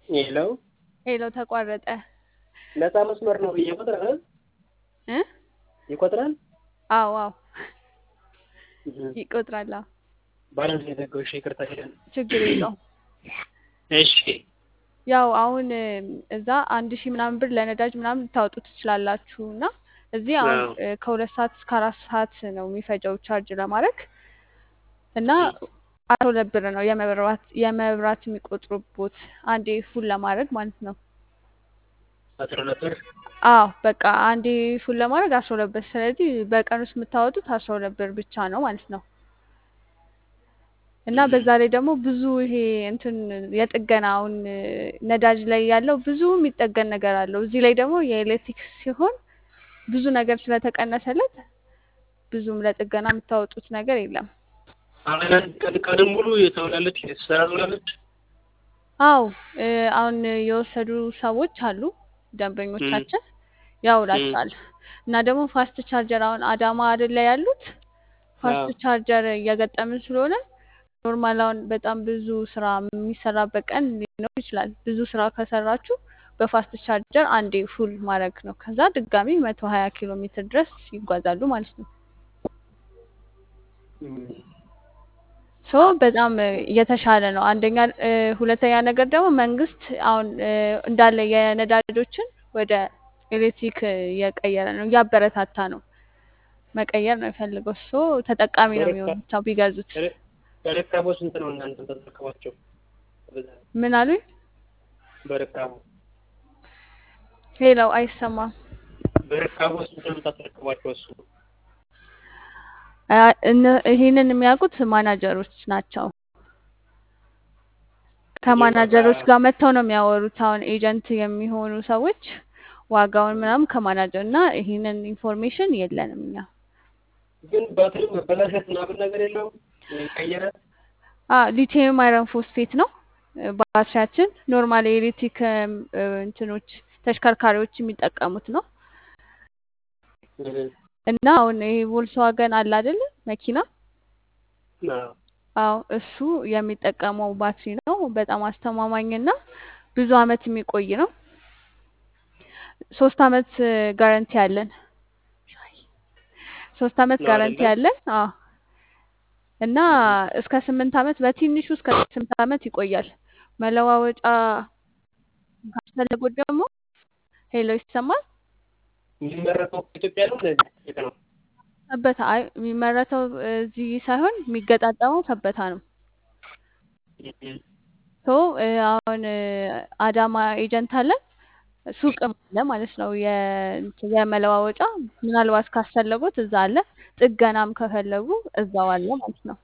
የለው ሄሎ ተቋረጠ ነፃ መስመር ነው ብዬ ይቆጥራል እ ይቆጥራል አዎ አዎ ይቆጥራል አዎ ባላንስ የዘጋው እሺ ይቅርታ ሄደን ችግር የለውም እሺ ያው አሁን እዛ አንድ ሺህ ምናምን ብር ለነዳጅ ምናምን ልታወጡ ትችላላችሁ እና እዚህ አሁን አዎ። እ ከሁለት ሰዓት እስከ አራት ሰዓት ነው የሚፈጀው ቻርጅ ለማድረግ እና አስራ ሁለት ብር ነው የመብራት የመብራት የሚቆጥሩቦት አንዴ ፉል ለማድረግ ማለት ነው። አስራ ሁለት ብር አዎ በቃ አንዴ ፉል ለማድረግ አስራ ሁለት ብር። ስለዚህ በቀን ውስጥ የምታወጡት አስራ ሁለት ብር ብቻ ነው ማለት ነው። እና በዛ ላይ ደግሞ ብዙ ይሄ እንትን የጥገና አሁን ነዳጅ ላይ ያለው ብዙ የሚጠገን ነገር አለው። እዚህ ላይ ደግሞ የኤሌክትሪክ ሲሆን ብዙ ነገር ስለተቀነሰለት ብዙም ለጥገና የምታወጡት ነገር የለም። አሁን አንድ ቀን ቀንም ሙሉ የተውላለች ስትሰራ ትውላለች። አዎ እ አሁን የወሰዱ ሰዎች አሉ ደንበኞቻችን ያውላቸዋል። እና ደግሞ ፋስት ቻርጀር አሁን አዳማ አይደል ላይ ያሉት ፋስት አዎ። ቻርጀር እየገጠምን ስለሆነ ኖርማል አሁን በጣም ብዙ ስራ የሚሰራበት ቀን ሊኖር ይችላል። ብዙ ስራ ከሰራችሁ በፋስት ቻርጀር አንዴ ፉል ማድረግ ነው። ከዛ ድጋሚ መቶ ሀያ ኪሎ ሜትር ድረስ ይጓዛሉ ማለት ነው። ሶ በጣም እ የተሻለ ነው። አንደኛ እ ሁለተኛ ነገር ደግሞ መንግስት አሁን እ እንዳለ የነዳጆችን ወደ ኤሌክትሪክ እ እየቀየረ ነው፣ እያበረታታ ነው። መቀየር ነው የፈልገው። ሶ ተጠቃሚ ነው የሚሆኑት ብቻ ቢገዙት። በረካቦ ስንት ነው እናንተ ተጠቀማቸው? ምን አሉኝ? በረካቦ ሌላው አይሰማም። በረካቦ ስንት ነው የምታስረክቧቸው? እሱ አ- እነ- ይሄንን የሚያውቁት ማናጀሮች ናቸው። ከማናጀሮች ጋር መጥተው ነው የሚያወሩት። አሁን ኤጀንት የሚሆኑ ሰዎች ዋጋውን ምናምን ከማናጀር እና ይሄንን ኢንፎርሜሽን የለንም እኛ። ግን ባትሪ መበላሸት ምናምን ነገር የለውም ይቀየራል። አ ሊቲየም አይረን ፎስፌት ነው እ ባትሪያችን ኖርማል የኤሌክትሪክ እም፣ እ እንትኖች ተሽከርካሪዎች የሚጠቀሙት ነው እና አሁን ይሄ ቮልስዋገን አለ አይደለ መኪና አዎ። አዎ እሱ የሚጠቀመው ባትሪ ነው። በጣም አስተማማኝና ብዙ አመት የሚቆይ ነው። ሶስት አመት እ ጋረንቲ አለን። ሶስት አመት ነው ጋረንቲ አይደለ? አለን። አዎ እና እስከ ስምንት አመት በትንሹ እስከ ስምንት አመት ይቆያል። መለዋወጫ ካስፈለጉት ደግሞ ሄሎ ይሰማል? የሚመረተው ከኢትዮጵያ ነው እንደዚህ የት ነው? ሰበታ አይ የሚመረተው እዚህ ሳይሆን የሚገጣጠመው ሰበታ ነው። ሶ እ አሁን እ አዳማ ኤጀንት አለን ሱቅም አለ ማለት ነው። የ- እንትን የመለዋወጫ ምናልባት ካስፈለጉት እዛ አለ። ጥገናም ከፈለጉ እዛው አለ ማለት ነው።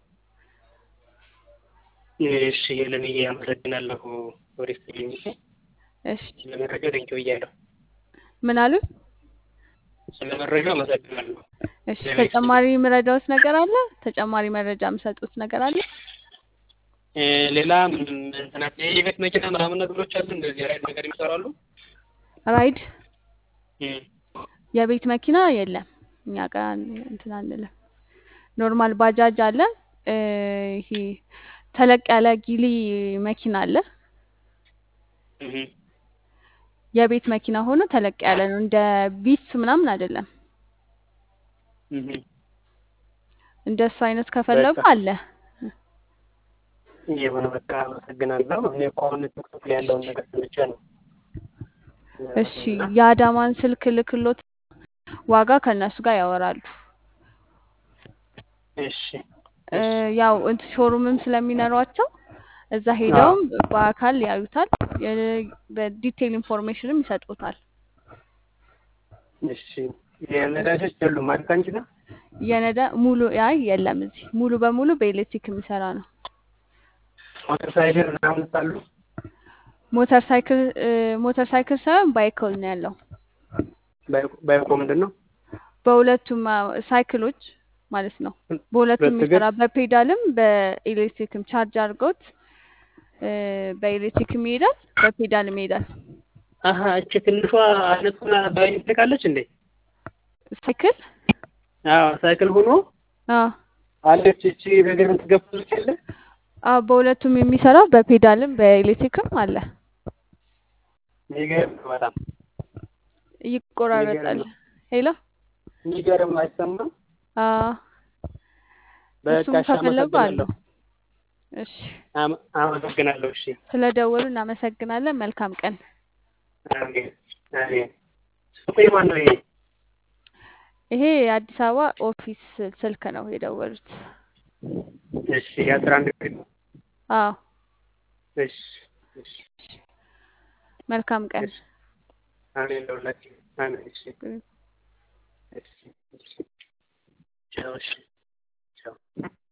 እሺ ሄለንዬ አመሰግናለሁ። ወደ ስትልኝ እሺ ስለ መረጃው ቴንኪው ብያለሁ። ምን አሉ? ስለ መረጃው አመሰግናለሁ። እሺ ተጨማሪ የምረዳውት ነገር አለ? ተጨማሪ መረጃ የምሰጡት ነገር አለ? እ ሌላ ምንም እንትና የቤት መኪና ምናምን ነገሮች አሉ እንደዚህ ራይድ ነገር ይሰራሉ? ራይድ እም። የቤት መኪና የለም እኛ ጋር እንትን አንልም። ኖርማል ባጃጅ አለ። እ ይሄ ተለቅ ያለ ጊሊ መኪና አለ። እህ የቤት መኪና ሆኖ ተለቅ ያለ ነው። እንደ ቢስ ምናምን አይደለም። እህ እንደሱ አይነት ከፈለጉ በቃ አለ። የሆነ በቃ አመሰግናለሁ። እኔ እኮ አሁን ቲክቶክ ላይ ያለውን ነገር ሰምቼ ነው። እሺ የአዳማን ስልክ ልክሎት ዋጋ ከእነሱ ጋር ያወራሉ። እሺ እ ያው እንትን ሾሩምም ስለሚኖሯቸው እዛ ሄደውም በአካል ያዩታል። የ- በዲቴይል ኢንፎርሜሽንም ይሰጡታል። እሺ የነዳጆች የሉም ማለት አንቺ ጋር? የነዳ ሙሉ አይ የለም እዚህ ሙሉ በሙሉ በኤሌክትሪክ የሚሰራ ነው። ሞተር ሳይክል ምናምን አሉ? ሞተር ሳይክል እ ሞተር ሳይክል ሳይሆን ባይክል ነው ያለው። ባይኮ- ባይኮ ምንድን ነው? በሁለቱም አ- ሳይክሎች ማለት ነው። በሁለቱም ሁለት እግር? የሚሰራ በፔዳልም በኤሌክትሪክም ቻርጅ አድርገውት እ በኤሌክትሪክም ይሄዳል፣ በፔዳልም ይሄዳል። አሀ እቺ ትንሿ አይነቱን በኤሌክትሪክ አለች እንዴ? ሳይክል አዎ ሳይክል ሆኖ አዎ አለች እቺ በእግር የምትገፋለች አለ? አዎ በሁለቱም የሚሰራው በፔዳልም በኤሌክትሪክም አለ። የሚገርም ነው በጣም ይቆራረጣል። የሚገርም ነው። ሄሎ የሚገርም ነው። አይሰማም። አዎ በቃ እሱም እሺ፣ ከፈለጉ አለው። አመሰግናለሁ። እሺ አመ- አመሰግናለሁ። እሺ፣ ስለ ደወሉ እናመሰግናለን። መልካም ቀን። አሜን አሜን። ሱቁ የማን ነው ይሄ? ይሄ የአዲስ አበባ ኦፊስ ስልክ ነው የደወሉት። እሺ፣ የአስራ አንድ ቤት ነው። አዎ እሺ፣ እሺ፣ መልካም ቀን። እሺ። አሜን ለሁላችን። አሜን። እሺ፣ እሺ፣ እሺ። ቻው። እሺ፣ ቻው።